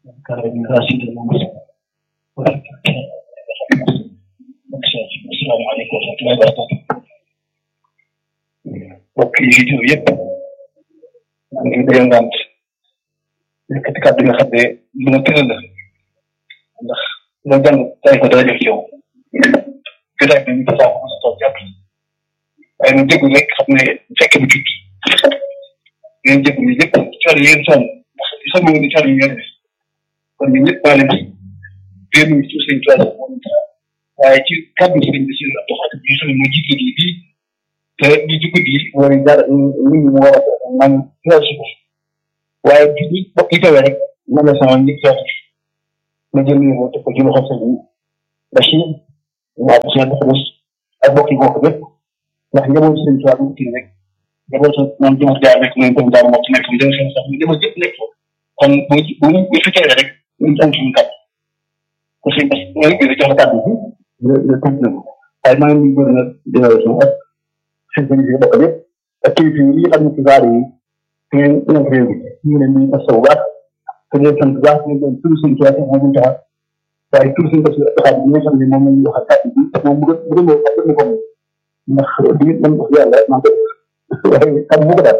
كان راشد المسلم السلام عليكم ورحمة الله وبركاته mbokk yi fi teew yëpp maa ngi leen di ngant yëkkati kàddu nga xam ne lu ma tëral la ndax loo jàng tay ko dara def ci yow jotaay bi ñu ko saako mos a toog jàpp waaye ñu déglu rek xam ne fekk bi tuuti ngeen jéglu yëpp coono yéen sonn ndax sonn nga ni coono yi ngeen def kon ñun ñëpp maa leen ci biir ñu ci seen coono moom waaye ci kàddu sëriñ bi si Abdou Khadim bi nga xam ne moo jiite lii bii te li ci guddi yi mooy dara nit ñi mu war a man teew si ko waaye bi ñi bokk yi tawee rek man la sama nit teew ma jël nii moo teg ko ci loxo sëriñ Bachir waa bu seen xulus ak bokk yi bokk bépp ndax njaboot sëriñ Tuubaa mu kii rek njaboot moom jëmat gaa nekk moom comme daal moo ci nekk mu dem seen sax mu jëmat yëpp nekk kon bu bu bu fi teewee rek ñu am suñu kàddu ko sëñ Bas mooy gën a jox la kàddu bi le tënk na ko waaye maa ngi nuyu nag délégation ak seen service bokk yëpp ak kilifa yi nga xam ne ci vaar yi ngeen ngeen réew mi ñu ngi leen di masawu bu baax te leen sant bu baax ñu leen tur seen tuwaat moo ñu taxaw waaye tur seen basi taxaw bi nga xam ne moom la ñuy wax kàddu bi moom bu gën bu gën moo xam ko ndax di man wax yàlla maa ko waaye xam bu ko daal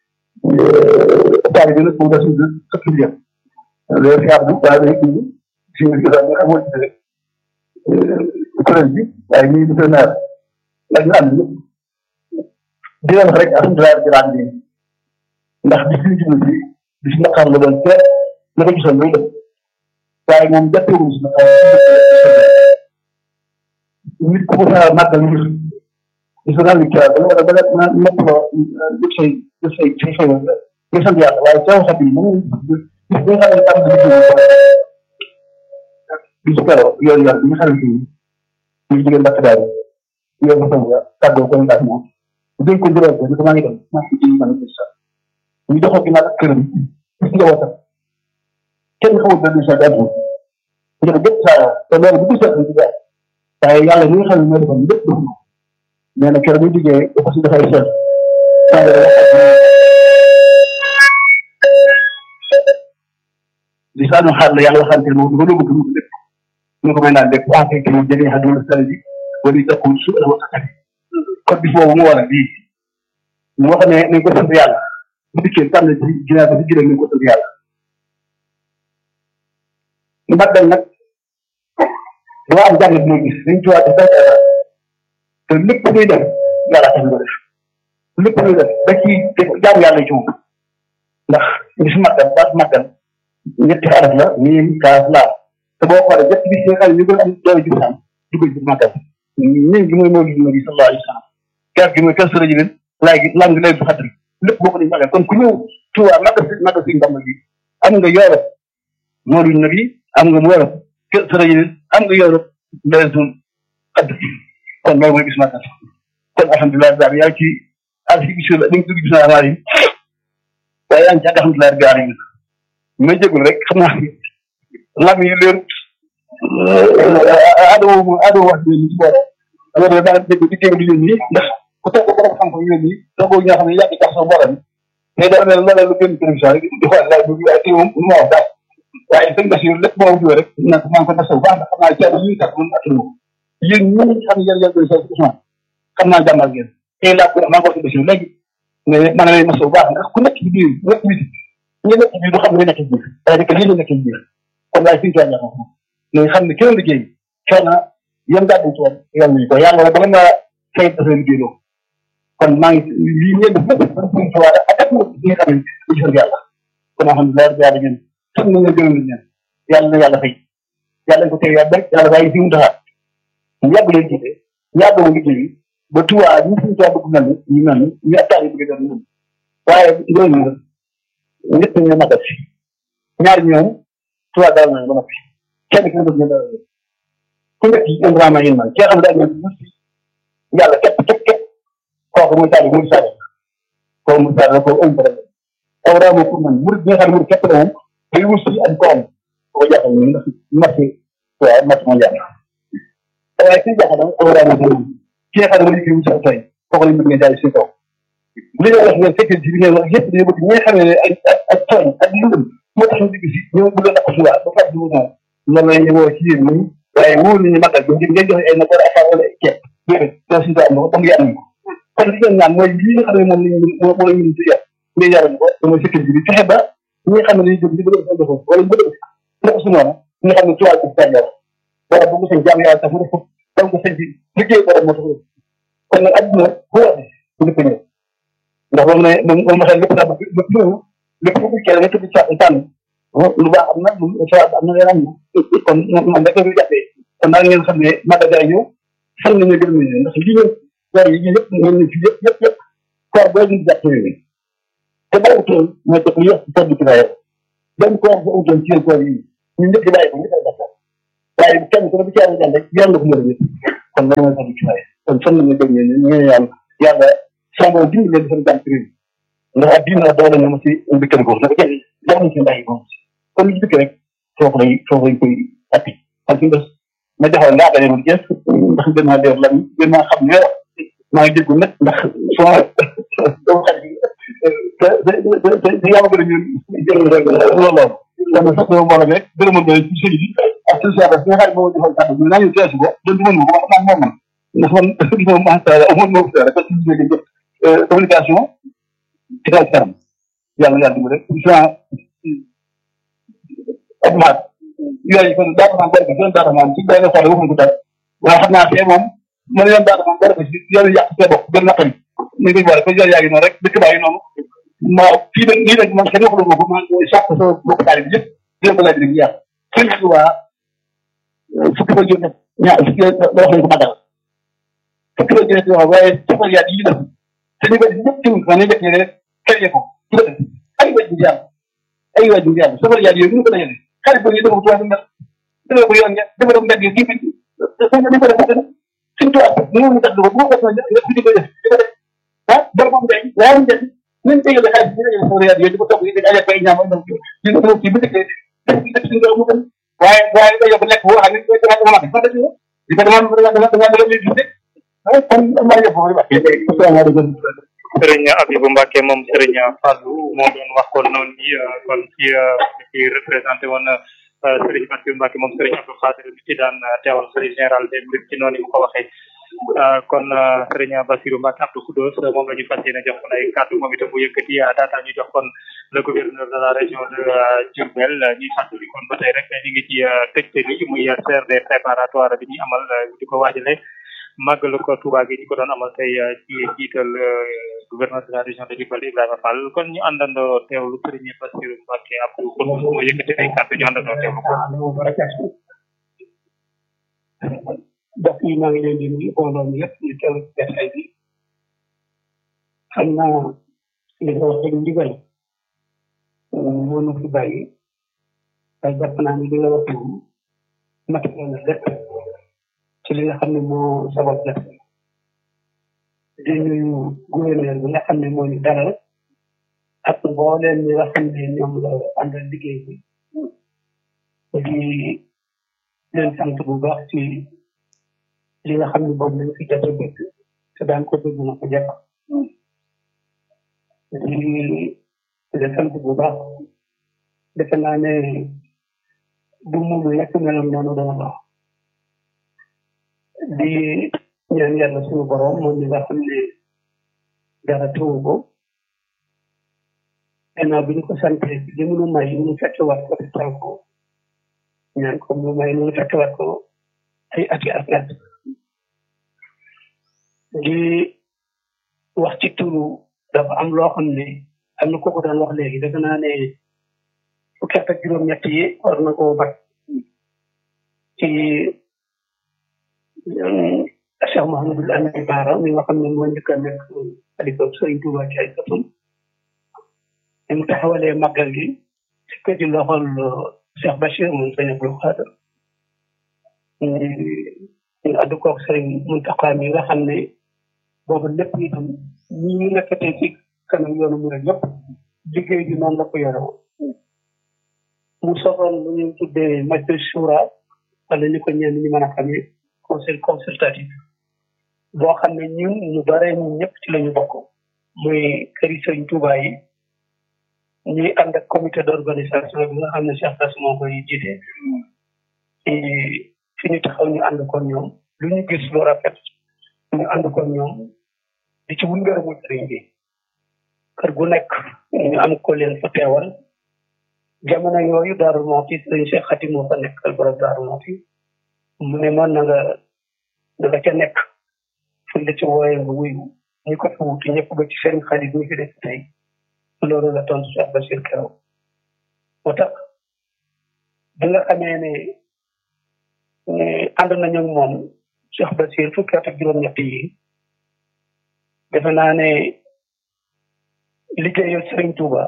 taali bi nag moom da suñu sëkk bi yëpp loolu fi abdu waaye day indi si nga xam nga xamoo ci rek kuréel bi waaye ñii monsieur maire la ñu ànd ñëpp di leen wax rek alhamdulilah rabbil alamin ndax bis ñu jublu si bis naqar la doon te na ko gisoon loolu def waaye moom jàppewuñu si naqar nit ku ko sa màggal ngir gis nga li kii da nga da nga nopp loo def say def say say xëy nga sant yàlla waaye teew xat yi moom bis bi nga xam ne tàmm bis kero yoon yoon bi nga xamante ni ñu jigéen mbàkk daal yoon ba sama tàggoo ko ndax moom dénk ko juróom ko ni ko maa ngi dem maa ngi ci man gis sax ñu joxoo ginnaaw ak këram gis nga wootam kenn xamul benn sa gàddu nga gëpp saa te loolu bu gisee ci dara waaye yàlla mi nga xam ne moo defoon lépp def ko nee na keroog bu jigee dafa si dafay seet li saa ñu xaar la yàlla waxante moom dafa doog a dugg lépp ñu ko may naan lépp waa kay kii jëlee xam ne sal bi wala ñu taxul su la wax ak code bi foofu mu war a bii mu wax ne nañ ko sant yàlla bu dikkee tànn ci ginnaaw ba si jëlee nañ ko sant yàlla mbaddal nag dafa am jàngat mooy gis dañ ci waat di te lépp luy def yàlla tax nga def lépp luy def da ci jaamu yàlla ci moom ndax gis màggal baat màggal ñetti araf la miim kaaf laa te boo xoolee ñetti bis yi nga xam ne ñu gën am doole jub saam dugg ci màggal ñun gi mooy mawlid nabi sallallahu alayhi wa sallam kaaf gi mooy kër sëra ji leen laay gi lang lay du xatri lépp boo ko dañ màggal kon ku ñëw tuwaa màggal si màggal si ndam gi am nga yooro mawlid nabi am nga mu wero kër sëra ji leen am nga yooro lay du xatri kon loolu mooy gis màggal kon alhamdulilah daal yaa ci alfi gis la dañ dugg gis naa amaar yi waaye yaa ngi ci ak alhamdulilah daal yi may jégul rek xam naa lam yi leerut adama moom adama wax ni ci boole alors da nga dégg di dégg di yónni nii ndax ku toog ko borom xam-xam yónni nii toogoo ñi nga xam ne yàgg tax sa borom mais da mel loolee lu gën télévision rek di xool laaj bi waaye tey moom lu ma wax daal waaye sëñ Basiir lépp moo wujjoo rek nag maa ngi ko desew baax ndax xam naa caabi yi tax mën attan moom yéen ñi xam ne yéen yéen koy sa Ousmane xam naa jàmmal ngeen tey laa ko maa ngi ko si Basiir léegi mais man lay masaw baax ndax ku nekk ci biir nekk biti ñu nekk ci biir du xam ne nekk ci biir c'est-à-dire que lii la nekk ci biir kon laay suñu tool moom mais xam ne kenn liggéey coono yéen gàddu tool yàlla nañu ko yàlla la ba nga fay dafa liggéey loo kon maa ngi lii ngeen def lépp dañ suñu tuwaat ak ak ñi nga xam ne du jël yàlla kon alhamdulilah rabbi yàlla ngeen sant nañ leen gërëm nañ leen yàlla na yàlla fay yàlla ko tey yàlla yàlla bàyyi fi mu taxaat ñu yàgg leen jiite yàgg leen liggéey ba tuwaa ñu suñu tuwaa bëgg mel ni ñu mel ni ñu attaay bëgg doon mën waaye loolu nag ñett ñu magal si ñaari ñoom tuwaa daal nañ ba noppi kenn ki nga bëgg ñu daal ku nekk ci vraiment yéen man ki nga xam ne daal ñoom ñu si yàlla képp képp képp kooku muy taal muy saa kooku muy taal kooku am problème aw daa moo pour man murid bi nga xam ne murid képp la moom day wut si ak koom ko jàppal ñu ndax marché waaw marché mondial waaye ki jàppal nag aw daa moo pour ki nga xam ne mooy kii sa tey kooku lañ bëgg ngeen jaay si kaw li nga wax ngeen fekkee ci li ngeen wax yëpp dañoo bëgg ñi nga xam ne ay ak tooñ ak lëndëm moo tax ñu digg si ñoo bëgg a takk si waat ba fàttali wu moom loolu la ñu woo ci yéen ñi waaye wóor nañu magal bi ngeen joxe ay nakar affaire wala ay ceeb déedéet loolu si am na ko ba mu yàq ko kon li ngeen ñaan mooy lii nga xam ne moom lañ moo moo ñu ci yàq ngeen yaral ko mooy sécurité bi fexe ba ñi nga xam ne dañuy jóg di bëgg a def wala bëgg a def naka su noonu ñi nga xam ne ci wàllu tàngoor wala bu ko seen jàmm yàlla tax mu def ko dal ko seen ci liggéey borom moo tax kon nag adduna bu wàllu bu lépp ñëw ndax moom ne moom moom waxee lépp daa bëgg lépp ñëw lépp bu kii nga tëdd ca tànn lu baax am na lu soit am na leen am na kon man rek la jàppee kon daal ngeen xam ne magasin ñëw fan la ñu gën a mën ndax lii ngeen weer yi ñëpp ngeen ne fi yëpp yëpp yëpp koor boo ñu jàpp ni te bàyyiwutoon mooy def li yëpp todd ci bàyyi benn koor bu utoon ci yéen koor yi ñun ñëpp di bàyyi ko ñëpp ay def waaye kenn ku ne bu ci yàlla jàll rek yàlla ko mën a kon loolu mooy todd ci bàyyi kon fan la ñu gën ne ñu ngi yàlla yàlla sama dimbali leen defal jàmm ci réew ndax ak diina doole ñu ma si mbëkkale ko naka kenn jox nañ si mbàyyi ko kon li ci dëkk rek foofu lay foofu lañ koy atti kon fi des ma joxoon ngaa dalee lu jees ndax gën naa leer lan gën naa xam ne maa ngi déggu nag ndax sama doomu xarit yi te te te te yaa ma gën a ñun jël rek loolu kon sax dama mbooloo rek gërëmal ma ci sëñ bi ak ci sa nga xarit moo joxoon kàddu bi naa ñu teesu ko doon du mën ma ko wax naa moom man ndax man moom macha allah amoon moo ko rek parce que communication ci kaw ci kanam yàlla yàlla dimbali rek Abdoulaye yooyu kon daata maam bari ko doon daata maam ci benn xool waxuñ ko dara waaye xam naa fee moom mën yoon daata maam bari ko si yoonu yàq see bopp gën naqari ñu ngi boole ko yoon yaa ngi noonu rek dëkk baa ngi noonu ma fii nag nii nag man kenn waxuloo ma ko maa ngi sàq sa bokk taali bi yëpp dina ko laaj rek yàq sëñ bi waa fukki fa jóge ñaar fukki wax nañ ko magal fukki fa jóge wax waaye safar yaat yi def te ñu bëri ñëpp tiwul fa ne def rek créé ko ay waj bu yàlla ay waj bu yàlla safar yaat yooyu ñu ko dajale xarit boobu ñu demoo tuwaat mel defee ko yoon dafa dem mbedd yi kii bi dafa dafa def def suñ tuwaat mënu mu tax ko bu ko def nga ko di ko def di ko def ah bor moom day waaye ñu def ñu dégale xaalis bi dajale safar yaat yooyu di ko topp di ajak bay ñaam donc ñu ko ci bu dëkkee def def suñu doom mu gën waaye waaye nga yóbbu lekk boo xam ne koy dama dama def fa def di ko dama dama dama dama dama lay gis kon maa ngi foofu wax asalaamaaleykum sëriñ Abibou Mbacke moom sëriñ Fallou moo doon wax kon noonu ni kon ci ci représenté woon sëriñ Bassirou Mbacke moom sëriñ Abdou Khadir bi ci daan teewal sëriñ général des mbir ci noonu mu ko waxee kon sëriñ Bassirou Mbacke Abdou Khoudoss moom la ñu fas yéene jox kon ay kàddu moom itam mu yëkkati daataa ñu jox kon le gouverneur de la région de Diourbel ñuy fàttali kon ba tey rek ñu ngi ci tëjte li muy CRD préparatoire bi ñuy amal di ko waajale màggal ko Touba gi ñu ko doon amal tey ci jiital gouverneur de la région de Diourbel Ibrahima Fall kon ñu àndandoo teewlu sëriñ Bassirou Mbacke Abdou Khoudoss mu yëkkati ay kàddu ñu àndandoo teewlu ko. mbokk yi maa ngi leen di nuyu mbooloo mi yëpp ñu teew ci jotaay bi xam naa li nga wax rek ndigal moo nu fi bàyyi waaye jàpp naa ni li nga wax moom matériel na lépp ci li nga xam ne moo sabab def di nuyu gouverneur bi nga xam ne moo ñu dalal ak mbooleem ñi nga xam ne ñoom la àndal liggéey bi di leen sant bu baax ci li nga xam ne boobu lañ fi jot a dégg te daan ko dégg na ko jàpp di di sant bu baax defe naa ne bu moom lekk meloon noonu dana baax di ñaan yàlla suñu borom moom mi nga xam ne dara teewu ko gannaaw bi ñu ko sante li mu nu may ñu fekkewaat ko taw ko ñaan ko mu may ñu fekkewaat ko ay ati at at di wax ci turu dafa am loo xam ne am na kooku daan wax léegi defe naa ne fukki at ak juróom-ñett yi war na koo bat ci Cheikh Mouhamadul Amin Baara mi nga xam ne moo njëkk a nekk xalifa Sëriñ Tuuba ci ay sëtum ni mu taxawalee màggal gi ci ko ci loxol Cheikh Bachir moom sëñ Abdou Khadr ñu àddu koog Sëriñ Muntaqa mi nga xam ne boobu lépp itam ñi ñu nekkatee ci kanam yoonu mu rek yëpp liggéey bi noonu la ko yore woon mu soxal lu ñu tuddee majlis shura wala ni ko ñenn ñi mën a xamee conseil consultatif boo xam ne ñun ñu bare ñun ñëpp ci la ñu bokk muy këri sëriñ Tuuba yi ñuy ànd ak comité d'organisation bi nga xam ne Cheikh Bass moo koy jiite fi ñu taxaw ñu ànd ko ñoom lu ñu gis lu rafet ñu ànd ko ñoom di ci wun ngërëmul sëriñ bi kër gu nekk ñu am ko leen fa teewal jamono yooyu Daaru Muxti sëriñ Cheikh Xati moo fa nekkal borom Daaru Muxti mu ne man na nga na nga ca nekk fu la ci wooyee nga wuyu ñi ko fi wuti ñëpp ba ci seen xarit ñi fi def tey loolu la tontu Cheikh Bachir keroog moo tax bi nga xamee ne ànd nañu ak moom Cheikh Bachir fukki at ak juróom-ñett yi defe naa ne liggéeyal Serigne Touba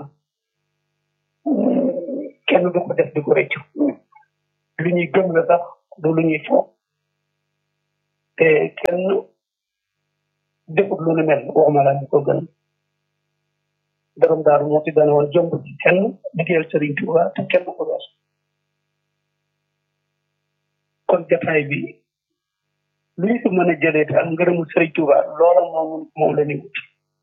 kenn du ko def di ko rëccu lu ñuy gëm la sax du lu ñuy foog te kenn defut lu nu mel waxuma laa ñu ko gën borom daaru moo ci dana woon jomb ci kenn liggéeyal Serigne Touba te kenn du ko wees kon jataay bi lu ñu fi mën a jëlee daal ngërëmu Serigne Touba loola moom moom la ñu wut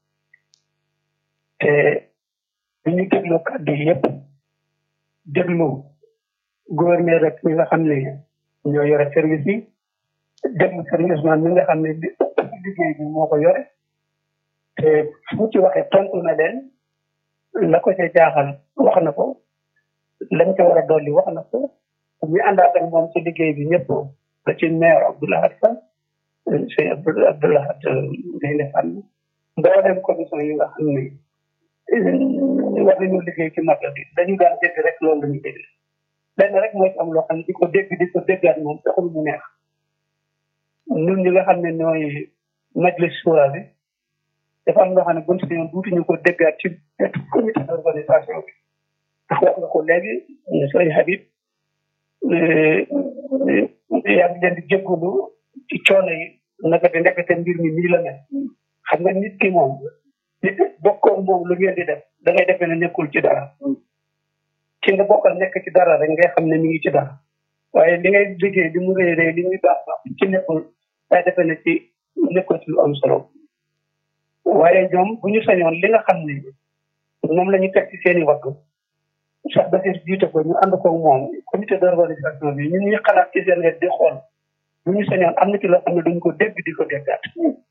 te bu ñu déglu kàddu yi yëpp déglu gouverneur rek mi nga xam ne ñoo yore service yi déglu service man mi nga xam ne liggéey bi moo ko yore te fu ci waxee tontu na leen la ko ca jaaxal wax na ko lañ ca war a dolli wax na ko ñu àndaat ak moom ci liggéey bi ñëpp ba ci maire Abdoulahat Fall sëñ Abdoulahat Ndeye Fall mboolem commission yi nga xam ne war nañu liggéey ci magal bi dañu daan dégg rek loolu la ñu dégg lenn rek mooy am loo xam ne di ko dégg di ko déggaat moom taxul mu neex ñun ñi nga xam ne ñooy majlis suura bi dafa am loo xam ne buñ si ñoom duutuñu ko déggaat ci comité d'organisation bi ndax wax nga ko léegi sëriñ Habib yaa ngi leen di jégalu ci coono yi naka di ndekete mbir mi nii la mel xam nga nit ki moom nit bokkoon moom lu ngeen di def da ngay defee ne nekkul ci dara ci nga bokkal nekk ci dara rek ngay xam ne mi ngi ci dara waaye li ngay liggéey li mu rëy rëy li muy baax baax ci nekkul day defee ne ci nekkul ci lu am solo waaye ñoom bu ñu sañoon li nga xam ne moom la ñu teg ci seen i wagg Cheikh Basir jiite ko ñu ànd ko moom comité d'organisation bi ñun ñu xalaat ci seen wet di xool bu ñu sañoon am na ci loo xam ne duñ ko dégg di ko déggaat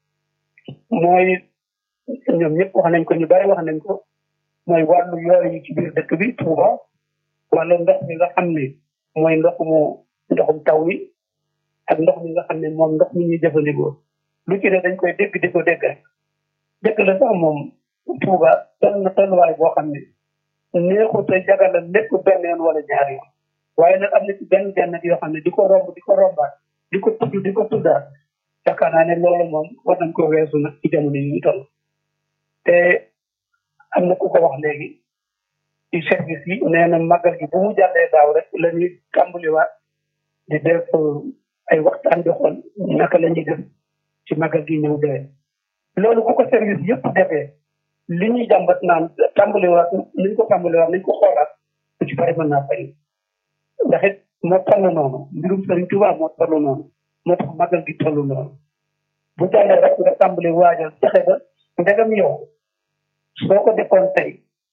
mooy ñoom ñëpp wax nañ ko ñu bari wax nañ ko mooy wàllu yooyu yi ci biir dëkk bi Touba wala ndox mi nga xam ne mooy ndox mu ndoxum taw mi ak ndox mi nga xam ne moom ndox mi ñuy jëfandikoo lu ci ne dañ koy dégg di ko déggaat dëkk la sax moom Touba toll na tolluwaay boo xam ne neexut a jagala lépp benn yoon wala ñaari yoon waaye nag am na ci benn benn yoo xam ne di ko romb di ko rombaat di ko tudd di ko tuddaat yaakaar naa ne loolu moom war nañ ko weesu nag ci jamono yi ñu toll te am na ku ko wax léegi ci service yi nee na màggal gi bu mu jàllee daaw rek la ñuy tàmbaliwaat di def ay waxtaan di xool naka la ñuy def ci màggal gi ñëw dee loolu bu ko service yëpp defee li ñuy jàmbat naan tàmbaliwaat nañ ko tàmbaliwaat nañ ko xoolaat lu ci bari mën naa fay ndax it moo toll noonu mbirum Sëriñ Tuubaa moo toll noonu moo tax magal gi toll noonu bu jàllee rek nga tàmbali waajal fexe ba ndegam yow soo ko defoon tey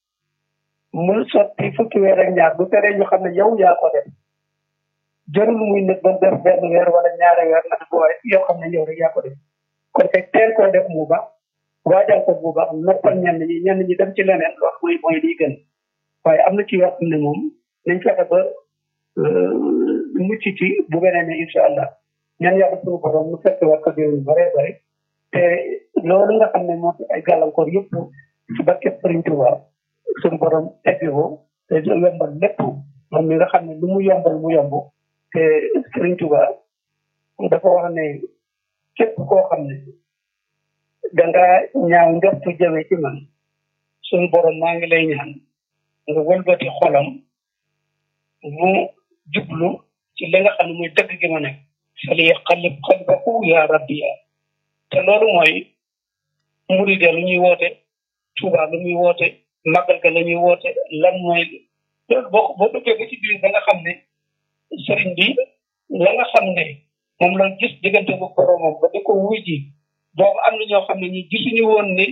mu sotti fukki weer ak ñaar bu teree ñu xam ne yow yaa ko def jarul muy nit ba def benn weer wala ñaari weer ndax bu waaye yoo xam ne yow rek yaa ko def kon kay teel koo def mu baax waajal ko bu baax noppal ñenn ñi ñenn ñi dem ci leneen loolu mooy mooy liy gën waaye am na ci yoo xam ne moom nañ fexe ba mucc ci bu beneen ne incha allah ñaan yàlla suñu borom mu fekk war ko déwén bare bare te loolu nga xam ne moo fi ay gàllankoor yëpp ci barke Sëriñ Tuuba suñu borom teggi ko te yombal lépp moom mi nga xam ne lu mu yombal mu yomb te Sëriñ Tuuba dafa wax ne képp koo xam ne danga ñaaw njortu jëme ci man suñu borom maa ngi lay ñaan nga wëlbati xolam mu jublu ci li nga xam ne muy dëgg gi ma nekk fali xalib xalbahu ya rabbi ya te loolu mooy muride lu ñuy woote Tuuba lu muy woote màggal ga la ñuy woote lan mooy loolu boo boo duggee ba ci biir da nga xam ne sëriñ bi la nga xam ne moom la gis diggante bu boromam ba di ko wuy ji boobu am na ñoo xam ne ñi gisuñu woon ni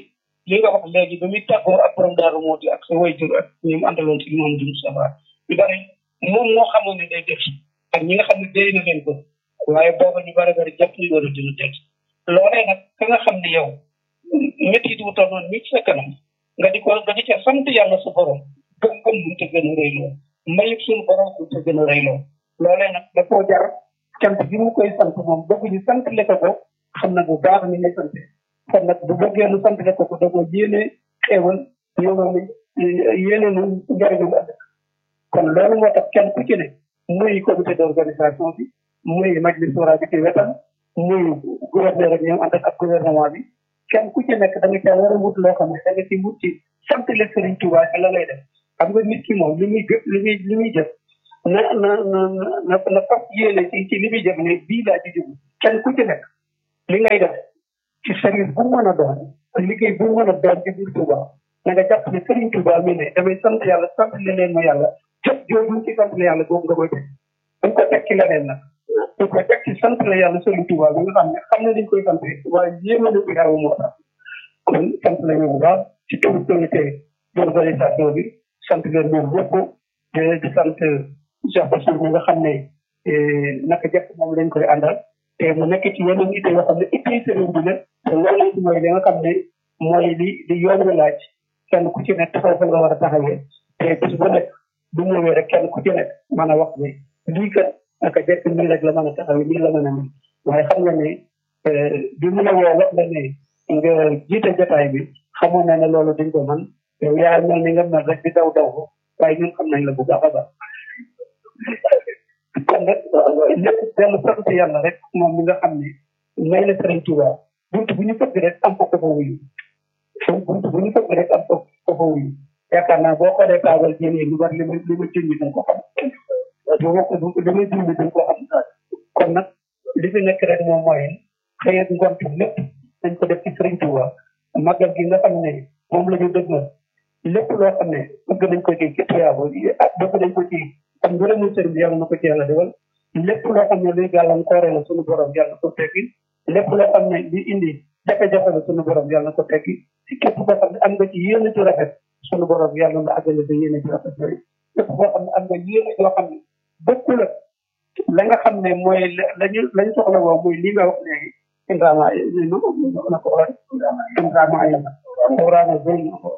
li nga wax léegi ba muy tàggoo ak borom daaru mooti ak sa wayjur ak ñi mu àndaloon ci moom dum safara ñu bari moom moo xamoon ne day def ak ñi nga xam ne day na leen ko waaye booba ñu bari bari jàpp ñu war a dina teg loolee nag ka nga xam ne yow métti wu toll noonu mi ci sa kanam nga di ko nga di ca sant yàlla sa borom gëm gëm bu te gën a rëy lool mayib suñu borom bu te gën a rëy lool loolee nag da koo jar cant gi mu koy sant moom bëgg ñu sant le ko ko xam na bu baax ni ngay sant kon nag bu bëggee nu sant le ko ko da ko yéene xéewal yéene yéene nu njëriñu ëllëg kon loolu moo tax kenn ku ci ne muy comité d'organisation bi muy majlis wara bi ci wetam muy gouverneur ak ñoom ànd ak gouvernement bi kenn ku ci nekk da nga caa war a wut loo xam ne da nga ci wut ci sant le Serigne Touba ci la lay def xam nga nit ki moom li muy gë li muy li muy jëf na na na na na fas yéene ci ci li muy jëf ne bii laa ci jóg kenn ku ci nekk li ngay def ci service bu mu mën a doon liggéey bu mu mën a doon ci biir Touba na nga jàpp ne Serigne Touba mi ne damay sant yàlla sant le leen ma yàlla jëf jooju ci sant la yàlla boobu nga koy teg dañ ko teg ci leneen nag dañ ko teg ci sant la yàlla Serigne Touba bi nga xam ne xam ne dañ koy sant waaye yéeme na ko yàlla moo tax kon sant nañu bu baax ci turu comité d'organisation bi sant leen ñoom ñëpp di sant Cheikh Bassirou mi nga xam ne naka jëkk moom lañ koy àndal te mu nekk ci yeneen itte yoo xam ne itte sëriñ bi la te loolu mooy li nga xam ne mooy li li yoon wi laaj kenn ku ci nekk taxaw fa nga war a taxawee te bis bu nekk bu ñëwee rek kenn ku ci nekk mën a wax ne lii kat naka jëkk nii rek la mën a taxawee nii la mën a mën waaye xam nga ne bi mu la woo wax la ne nga jiite jotaay bi xamoon na ne loolu dañ ko mën yow yaa mel ni nga mel rek di daw daw ko waaye ñun xam nañ la bu baax a baax kon nag lépp dellu sant yàlla rek moom mi nga xam ne may na Sëriñ Tuuba bunt bu ñu fëgg rek am ko ko fa wuyu bunt bu ñu fëgg rek am ko ko fa wuyu yaakaar naa boo xoolee kaabal jëlee lu bari li ma li ma junj dañ ko xam bu ma ko li ma junj dañ ko xam kon nag li fi nekk rek moom mooy xëy ak ngontu lépp dañ ko def ci Sëriñ Tuuba màggal gi nga xam ne moom la ñu dëgmal lépp loo xam ne bëgg nañ ko ci ci tuyaabo ak bëgg nañ ko ci am ngërëmul sëriñ bi yàlla na ko ci yàlla defal lépp loo xam ne luy gàllankoore la suñu borom yàlla na ko teggi lépp loo xam ne li indi jafe-jafe la suñu borom yàlla na ko teggi si képp koo xam ne am nga ci yéene ci rafet suñu borom yàlla na àggale sa yéene ci rafet yooyu képp koo xam ne am nga yéene yoo xam ne bokkul ak la nga xam ne mooy lañu lañ soxla woo muy li nga wax léegi indrama na ko wax indrama ay indrama zone na ko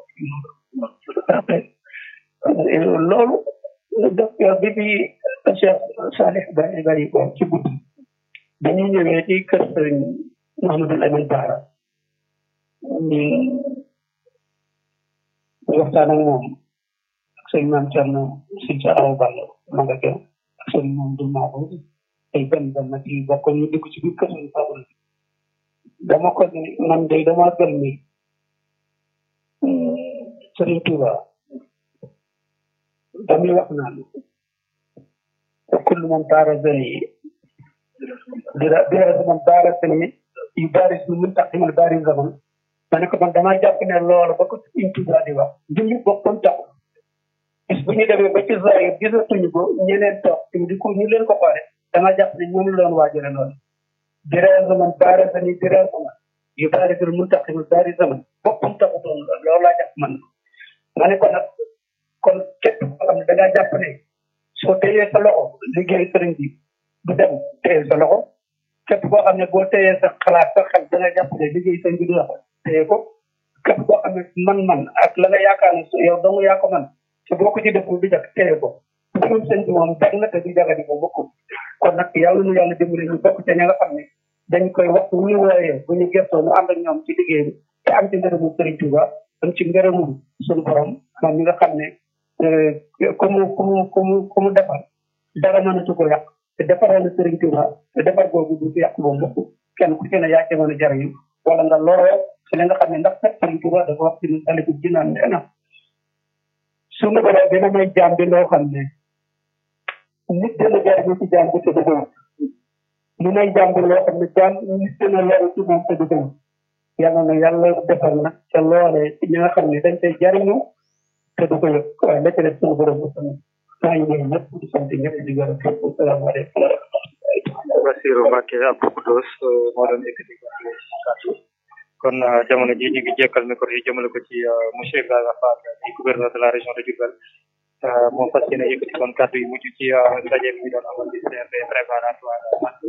loolu docteur bi bi Cheikh Salih Baye Baye ko ci guddi dañuy ñëwee ci kër sëriñ Mouhamadou Lamine Bara ñu waxtaan ak moom ak sëñ Maam Thierno si sa aw Balla ma nga kenn ak sëñ moom du Maako ay benn benn nag yi bokk ñu dugg ci biir kër sëriñ Fadul dama ko ni man de dama gën ni sëriñ Touba damuy wax naan kullu man baarazani dira dira man baarazani yu baaris lu mun tax dimal baari zaman ma ne ko man damaa jàpp ne loolu ba ko Sëriñ Tuubaa di wax julli boppam tax bis bu ñu demee ba ci zahir gisatuñu ko ñeneen toog te di ko ñu leen ko xoole damaa jàpp ne ñoom la doon waajale loolu dira zaman baarazani dira zaman yu baaris lu mun tax dimal baari zaman boppam taxutoon loolu laa jàpp man ma ne ko nag kon képp koo xam ne da ngaa jàpp ne soo téyee sa loxo liggéey sëriñ bi du dem téye sa loxo képp koo xam ne boo téyee sa xalaat sa xel da nga jàpp ne liggéey sëriñ bi du dox téye ko képp koo xam ne man-man ak la nga yaakaar ne yow dong yaa ko man te boo ko ci deful du jag téye ko mbirum sëñ bi moom jag na te du jagadi ko bokkul kon nag yàlla nu yàlla dimbali ñu bokk ca ña nga xam ne dañ koy wax bu ñu wooyee bu ñu gëstoo ñu ànd ak ñoom ci liggéey bi te am ci ngërëmu sëriñ Tuuba am ci ngërëmu suñu borom moom mi nga xam ne ku mu ku mu ku mu ku mu defar dara mënatu ko yàq te defaral na Sëriñ Tuuba te defar googu du ko yàq moom lépp kenn ku ci ne yaa ci mën a jariñu wala nga loroo ci li nga xam ne ndax sax Sëriñ Tuuba dafa wax ci taliku jinaan nee na suñu borom dina may jaam bi loo xam ne nit dina jariñu ci jaam bi te du gën mu may jaam bi loo xam ne jaam nit dina loru ci moom te du gën yàlla na yàlla defar nag ca loolee ci ñi nga xam ne dañ koy jariñu te du ko yëg waaye la ca def suñu borom bu tamit maa ngi nuyu ñëpp di sant ñëpp di gërëm ñëpp salaamaaleykum Bassirou Mbacké Abdou Khoudoss moo doon yëkkati kàddu kon jamono ji ñu ngi jekkal micro yi jëmale ko ci monsieur Ibrahima Fall di gouverneur de la région de Diourbel moo fas yéene yëkkati kon kàddu yu mujj ci ndaje bi doon amal di CRD préparatoire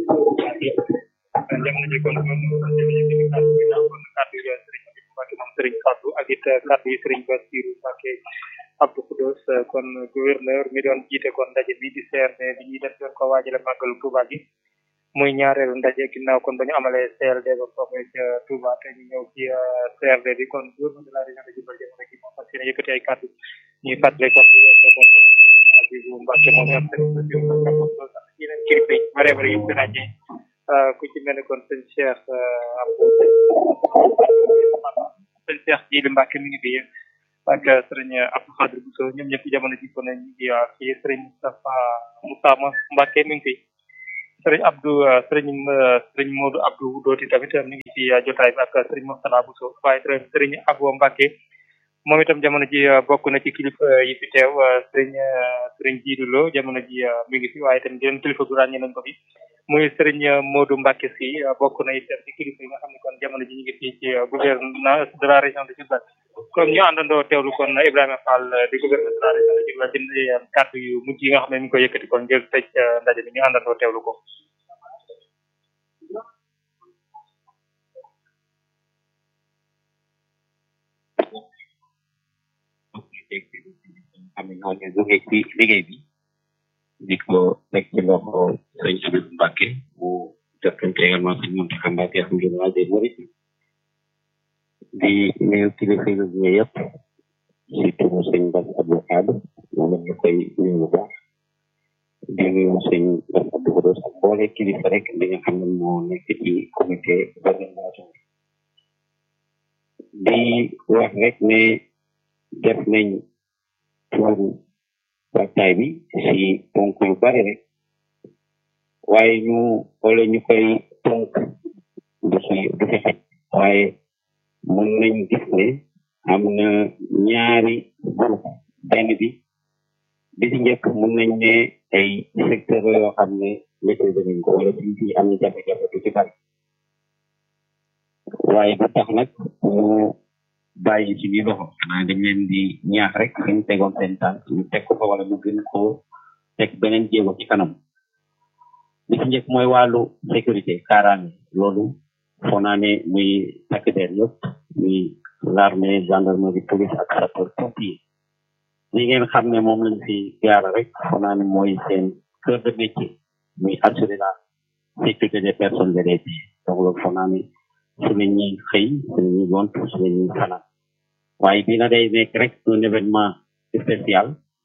jamono ji kon kon yëkkati kàddu gi naaw kon kàddu yi Serigne Abdou Mbacke moom Serigne Fallou ak it kàddu yi Serigne Bassirou Mbacke Abdou Khoudoss kon gouverneur mi doon jiite kon ndaje bi di CRD bi ñuy def doon ko waajale màggalu Touba gi muy ñaareelu ndaje ginnaaw kon ba ñu amalee CLD ba foofee ca Touba te ñu ñëw ci CRD bi kon gouverneur de la région de Diourbel jamono ji moom fas yéene yëkkati ay kàddu ñuy fàttali kon bu weesoo kon Abibou Mbacke moom ak Serigne Bassirou Mbacke Abdou Khoudoss ak yeneen kilifa yi bare bare yëpp daje ku ci mel ne kon sëñ Cheikh Abdou sëñ Cheikh Jili Mbacke mi ngi fi ak sëriñ Abdou Khadir Bousso ñoom ñëpp jamono ji kon ñu ngi ci sëriñ Moustapha Moussama Mbacke mi ngi fi sëriñ Abdou sëriñ sëriñ Modou Abdou Dooti tamit mi ngi ci jotaay bi ak sëriñ Moustapha Bousso waaye sëriñ Abo Mbacke moom itam jamono ji bokk na ci kilifa yi fi teew sëriñ sëriñ Jiidu Lo jamono ji mi ngi fi waaye tamit yeneen kilifa gu ràññee nañ ko fi muy sëriñ Modou Mbacke si bokk na itam ci kilifa yi nga xam ne kon jamono ji ñu ngi fii ci gouverneur de la région de Diourbel kon ñu àndandoo teewlu kon Ibrahima Fall di gouverneur de la région de Diourbel di kàddu yu mujj yi nga xam ne mi ngi koy yëkkati kon ngir tëj ndaje bi ñu àndandoo teewlu ko. xam ne ñoo ñu jóge ci liggéey bi di ko teg ci loxo sëñ Abibou Mbacke mu jottante également sëñ Mountakha Mbacke xam ngeen waa des Mourides di nuyu kilifa yu ñu yëpp surtout sëñ Bass Abdou Khadre moom ñu koy nuyu bu baax di nuyu sëñ Bass Abdou Khoudoss ak boole kilifa rek li nga xam ne moo nekk ci comité d'organisation di wax rek ne def nañ pour waxtaay bi si ponk yu bari rek waaye ñu wala ñu koy tonk du fi du fi xaj waaye mën nañ gis ne am na ñaari groupe benn bi bi ci njëkk mën nañ ne ay secteur la yoo xam ne maîtrise nañ ko wala fi fi am na jafe-jafe du ci bari waaye du tax nag mu bàyyi ci biir loxo xanaa dañ leen di ñaax rek fi ñu tegoon seen tànk ñu teg ko fa wala ñu gën ko teg beneen jéego ci kanam li ci njëkk mooy wàllu sécurité kaaraange loolu foo naa ne muy takk der yëpp muy l'armée gendarmerie police ak sapeur pompier li ngeen xam ne moom lañ fi gaara rek foo naa ne mooy seen cœur de métier muy assurer la sécurité des personnes et des biens donc loolu foo naa ne su la ñuy xëy su la ñuy gont su la ñuy fanaan waaye bii na day nekk rek un événement spécial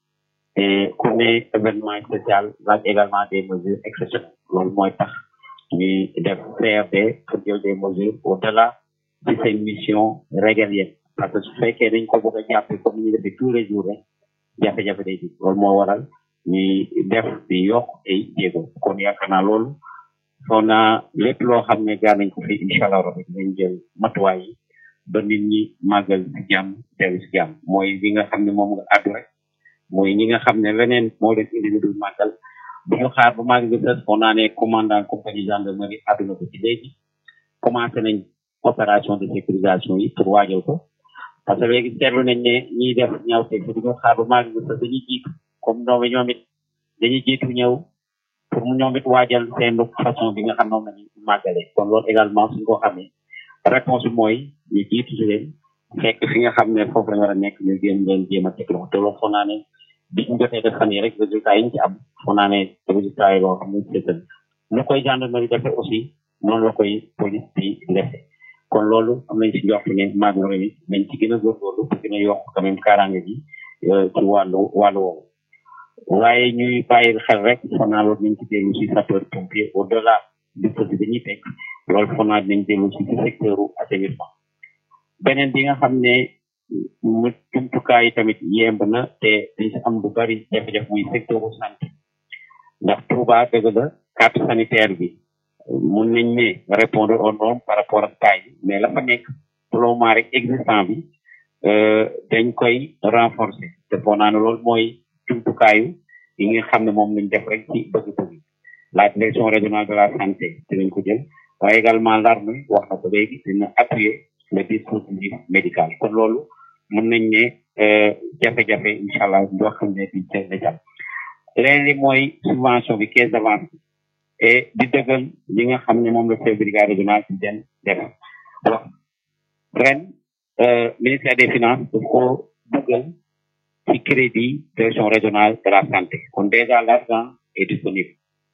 et ku ne événement spécial laaj également des mesures exceptionnelles loolu mooy tax ñuy def CRD pour jël des mesures au delà de ces missions régaliennes parce que su fekkee dañ ko bëgg a jàppe comme ni ñu defee tous les jours rek jafe-jafe day di loolu moo waral ñuy def di yokk ay jéego kon yaakaar naa loolu soo naa lépp loo xam ne gaa nañ ko fi incha allah rabbi dañ jël matuwaay yi ba nit ñi màggal si jàmm dellu si jàmm mooy li nga xam ne moom nga àddu rek mooy ñi nga xam ne leneen moo leen indi lu dul màggal bu ñu xaar ba màggal gi des foo naa ne commandant compagnie gendarmerie àdduna ko ci léegi commencé nañ opération de sécurisation yi pour waajal ko parce que léegi seetlu nañ ne ñiy def ñaawte fi duñu xaar ba màggal gi des dañuy jiitu comme ñoom ñoom it dañuy jiitu ñëw pour mu ñoom it waajal seen façon bi nga xam noonu lañu màggale kon loolu également suñ ko xamee réponse bi mooy ñu jiitu si leen fekk fi nga xam ne foofu la ñu war a nekk ñu génn leen jéem a teg loxo te loolu foo naa ne bi ñu jotee def fan yi rek résultat yi ñu ci am foo naa ne résultat yi loo xam ne seetal nu koy gendarmerie defee aussi noonu la koy police bi defee kon loolu am nañ si njort ne màggal yi nañ ci gën a góorgóorlu pour gën a yokk quand même kaaraange gi ci wàllu wàllu woowu waaye ñuy bàyyi xel rek foo naa loolu nañ ci dellu si sapeur pompier au delà dispositif dañuy teg loolu foo naa dinañ dellu si ci secteur u assainissement beneen bi nga xam ne mu jumtukaay yi tamit yemb na te dañ si am lu bari jafe-jafe muy secteur u santé ndax Touba dëgg la carte sanitaire bi mun nañ ne répondre aux normes par rapport ak taille mais la fa nekk pour le moment rek existant bi dañ koy renforcer te foo naa ne loolu mooy jumtukaayu yi nga xam ne moom lañ def rek ci bëgg-bëgg la direction régionale de la santé dinañ ko jël waaye également l'armée wax na ko léegi dina appuyer le dispositif médical kon loolu mën nañ ne jafe-jafe incha allah yoo xam ne biñ teel a jàpp leneen li mooy subvention bi caisse d'avance et di dëggal li nga xam ne moom la chef brigade régional ci den def wax ren ministère des finances daf ko dëggal ci crédit direction régionale de la santé kon déjà l'argent est disponible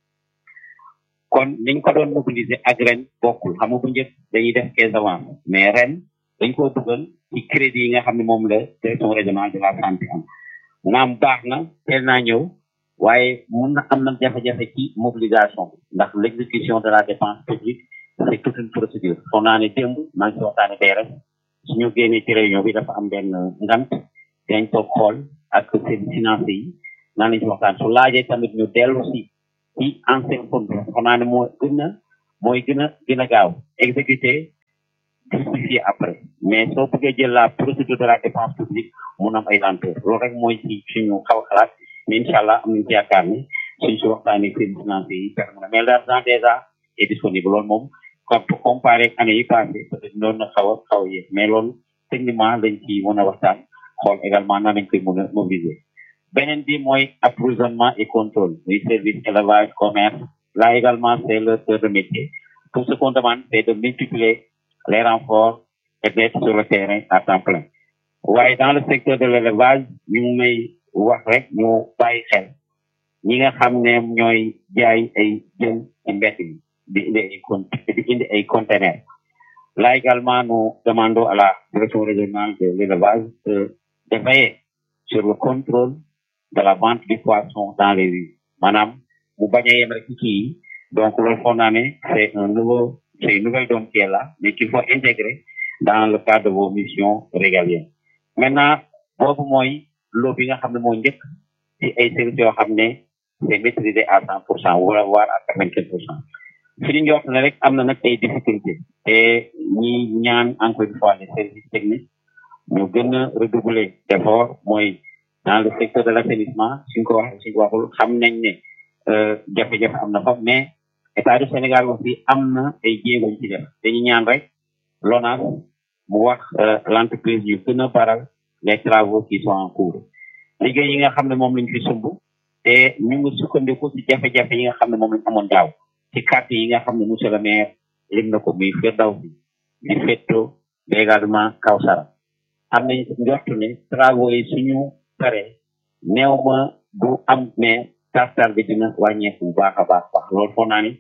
kon niñ ko doon mobiliser ak ren bokkul xam nga bu njëkk dañuy def caisse d'avance mais ren dañ koo dugal ci crédit yi nga xam ne moom la direction régionale de la santé am naam baax na teel naa ñëw waaye mun na am na jafe-jafe ci mobilisation bi ndax l'exécution de la dépense publique c'est toute une procédure foog naa ne démb maa ngi si waxtaane tey rek suñu génnee ci réunion bi dafa am benn ngant dañ toog xool ak service financier yi naan lañ si waxtaan su laajee tamit ñu dellu si ci ancien fond bi foog naa ne moo gën a mooy gën a gën a gaaw exécuter justifier après mais soo bëggee jël la procédure de la dépense publique mun am ay lenteur loolu rek mooy ci suñu xaw a xalaat mais incha allah am nañu ci yaakaar ni suñ si waxtaanee service financier yi permet na mais l'argent déjà est disponible loolu moom comme pour comparer ak année yi passé peut-être noonu na xaw a xaw a yéex mais loolu techniquement lañ ci mën a waxtaan xool également nan lañ koy mën a mobiliser beneen bi mooy approvisionnement et contrôle muy service élevage commerce là également c'est le cœur de métier tout ce qu'on demande c'est de multiplier les renforts et d'être sur le terrain à temps plein waaye dans le secteur de l'élevage ñu may wax rek ñu bàyyi xel ñi nga xam ne ñooy jaay ay jën ci mbett bi di indi ay con di indi ay conteneurs là également nous demandons à la direction régionale de l'élevage de de veiller sur le contrôle de la vente du poisson dans les rues maanaam mu bañ a yem rek ci kii donc loolu foog naa ne c'est un nouveau c'est une nouvelle donne qui est là mais qu'il faut intégrer dans le cadre de vos missions régaliennes maintenant boobu mooy loo bi nga xam ne moo njëkk ci ay services yoo xam ne c'est maîtrisé à cent pour cent wala voire à quatre-vingt-quinze pour cent fi ñu njort ne rek am na nag ay difficultés te ñi ñaan encore une fois les services techniques ñu gën a redoubler d'efforts mooy dans le secteur de l'assainissement suñ ko waxee suñ ko waxul xam nañ ne jafe-jafe am na fa mais état du Sénégal aussi am na ay jéego ci def dañu ñaan rek LONASE mu wax l'entreprise yu gën a baral les travaux qui sont en cours liggéey yi nga xam ne moom lañ fi sumb te ñu ngi sukkandiku ci jafe-jafe yi nga xam ne moom lañ amoon daaw ci carte yi nga xam ne monsieur le maire lim na ko muy Firdawsi di Fetto mais également Kawsara am nañ njortu ne travaux yi suñu paree néew ma du am mais tartar bi dina wàññeeku bu baax a baax baax loolu foog naa ni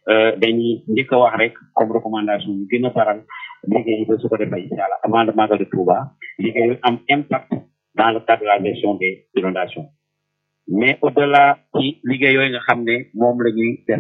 dañuy njëkk a wax rek comme recommandation ñu gën a baral liggéey ba su ko defee incha allah avant le magal de Touba liggéey am impact dans le cadre de la gestion des inondations mais au delà ci liggéey yooyu nga xam ne moom la ñuy def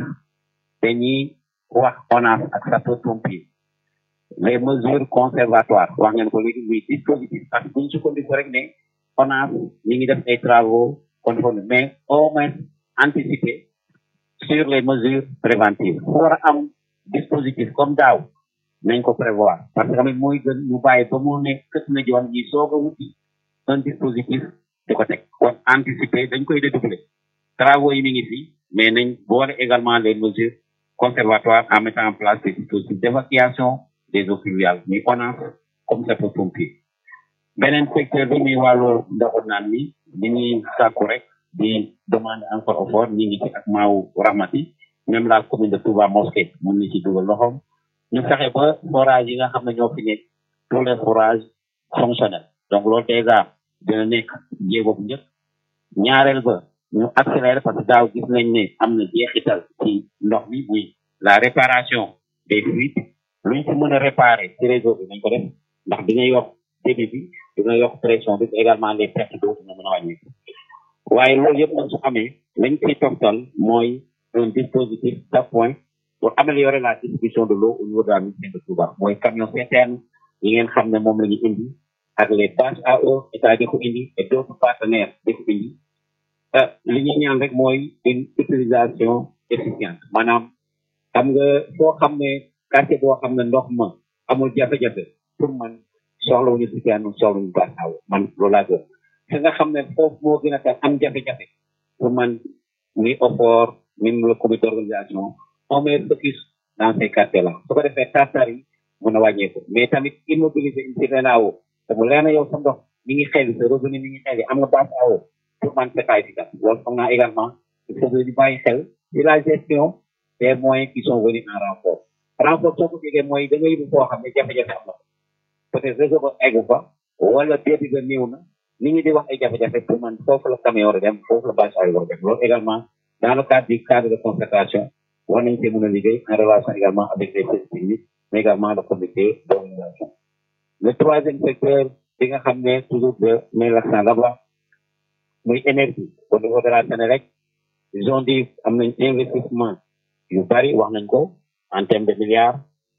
dañuy wax ONAS ak sapeurs-pompiers les mesures conservatoires wax ngeen ko léegi muy dispositif parce que buñ sukkandiku rek ne ONAS ñi ngi def ay travaux conformes mais au moins anticiper sur les mesures préventives fu war a am dispositif comme daaw nañ ko prévoir parce que tamit mooy gën ñu bàyyi ba mu ne kët na joon ñi soog a wuti un dispositif di ko teg kon anticiper dañ koy dédoubler travaux yi mi ngi fi mais nañ boole également les mesures conservatoires en mettant en place des dispositifs d'évacuation des eaux pluviales muy ONAS comme sapeurs-pompiers beneen secteur bi muy wàllu ndoxu naan mi ni ñuy sàkku rek di demander encore au fort ñi ngi ci ak maaw rahmati même la commune de Touba Mosquée mën na ci dugal loxoom ñu fexe ba forage yi nga xam ne ñoo fi nekk tous les forages fonctionnels donc loolu déjà dina nekk jéego bu njëkk ñaareel ba ñu accélérer parce que daaw gis nañ ne am na jeexital ci ndox mi muy la réparation des fuites luñ ci mën a réparer ci réseau bi nañ ko def ndax dina yokk débit bi dina yokk pression bi également les pertes d'eau dina mën a wàññeeku waaye loolu yëpp nag su amee lañ ciy toftal mooy un dispositif d'appoint pour améliorer la distribution de l'eau au niveau de la municipalité de Touba mooy camion citerne yi ngeen xam ne moom la ñu indi ak les bâches à eau état di ko indi et d'autres partenaires di ko indi li ñuy ñaan rek mooy une utilisation efficiente maanaam xam nga foo xam ne quartier boo xam ne ndox ma amul jafe-jafe pour man soxlawuñu citerne soxlawuñu bâche à eau man loolu laa gën fi nga xam ne foofu moo gën a tax am jafe-jafe pour man ni OFOR même le comité d'organisation on met focus dans ces quartiers là su ko defee tartar yi mun a wàññeeku mais tamit immobiliser une certaine à eau te mu leer na yow sa ndox mi ngi xel sa revenu mi ngi xel am nga base à eau pour man c'est pas évident loolu foog naa également il faut que ñu bàyyi xel ci la gestion des moyens qui sont venus en renfort renfort soo ko déggee mooy da nga yóbbu foo xam ne jafe-jafe am na peut-être réseau ba eggu fa wala débit ba néew na nit ñi di wax ay jafe-jafe pour man foofu la camion war a dem foofu la bâche ay war a dem loolu également dans le cadre du cadre de concertation war nañ cee mën a liggéey en relation également avec les services techniques mais également le comité d'organisation le troisième secteur bi nga xam ne toujours de mais l'accent là-bas muy énergie au niveau de la Sénélec ils ont dit am nañ investissement yu bari wax nañ ko en termes de milliards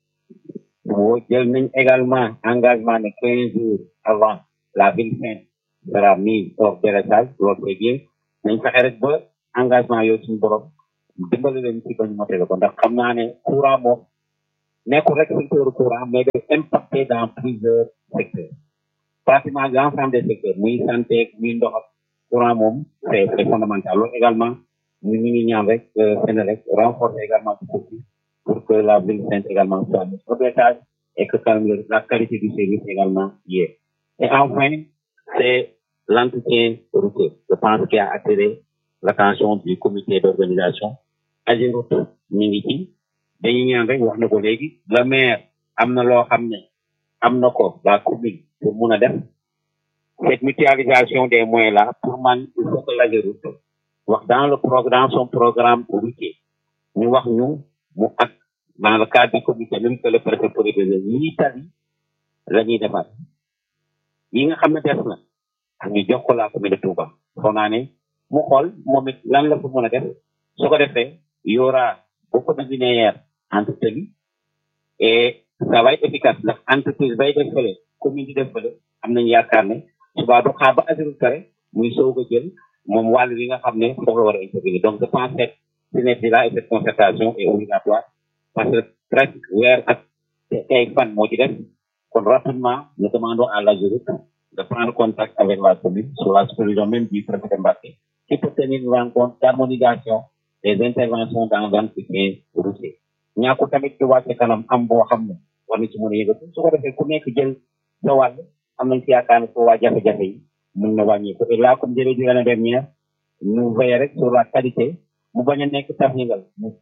boo jël nañ également engagement de quinze jours avant la ville sainte sera mise hors délestage loolu c'est bien nañ fexe rek ba engagement yooyu suñu borom dimbali leen ci bañ motale ko ndax xam naa ne courant moom nekkul rek secteur courant mais day impacté dans plusieurs secteurs pratiquement l'ensemble des secteurs muy santé muy ndox ak courant moom c'est c'est fondamental loolu également ñu ngi ñaan rek Sénélec renforcer également ce souci pour que la ville sainte également soit mise au délestage et que quand même la qualité du service également y est. Et enfin, c'est l'entretien routier. Je pense qu'il a attiré l'attention du comité d'organisation. Ageroute mi ngi ci dañuy ñaan rek wax na ko léegi le maire am na loo xam ne am na ko la commune pour mun a def cette mutualisation des moyens là pour man il faut que l'Ageroute wax dans le programme son programme routier ñu wax ñu mu ak dans le cadre du comité même que le préfet pour ñii tali la ñuy defar yi nga xam ne des na ñu jox ko la commune de Touba foog naa ne mu xool moom it lan la fa mën a def su ko defee y aura beaucoup de linéaires entre tali et ça va être efficace ndax entreprise bay def fële commune di def fële am nañu yaakaar ne suba du xaar ba assurance kare muy soog a jël moom wàll li nga xam ne foofu la war a intervenir donc je pense que synergie là et cette concertation est obligatoire parce que presque weer ak ay fan moo ci def kon rapidement nous demandons à l'AGEROUTE de prendre contact avec la commune sous la supervision même du préfet de Mbacké qui peut tenir une rencontre d'harmonisation des interventions dans l'entretien routier ñaaku tamit ci wàcce kanam am boo xam ne war na ci mën a yëngatu su ko defee ku nekk jël sa wàll am nañ ci yaakaar ne foo waa jafe-jafe yi mën na wàññi ko et là comme jëlee di l'année dernière nous veillons rek sur la qualité mu bañ a nekk tax yëngal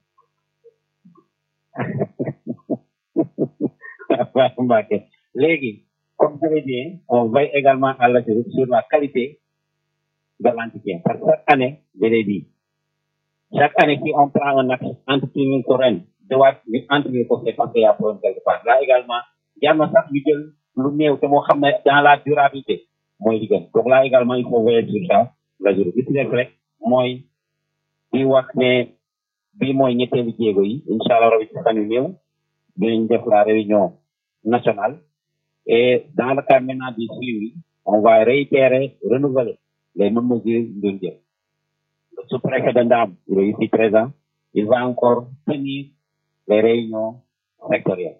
waaw Mbacké léegi comme je l'ai dit on veille également à l'AGEROUTE sur la qualité de l'entretien parce que chaque année je l'ai dit chaque année si on prend un axe entretenir ko ren dawaat ñu entretenir ko c'est parce qu'il y a problème quelque part là également jar na sax ñu jël lu néew te moo xam ne dans la durabilité mooy li gën donc là également il faut veiller sur ça l'AGEROUTE li ci nekk rek mooy di wax ne bii mooy ñetteelu jéego yi incha allah rabi ci fan yu néew dinañ def la réunion nationale et dans le cas maintenant du suivi on va réitérer renouveler les mêmes mesures yu doon jël le sous-préfet de Ndam il est ici présent il va encore tenir les réunions sectorielles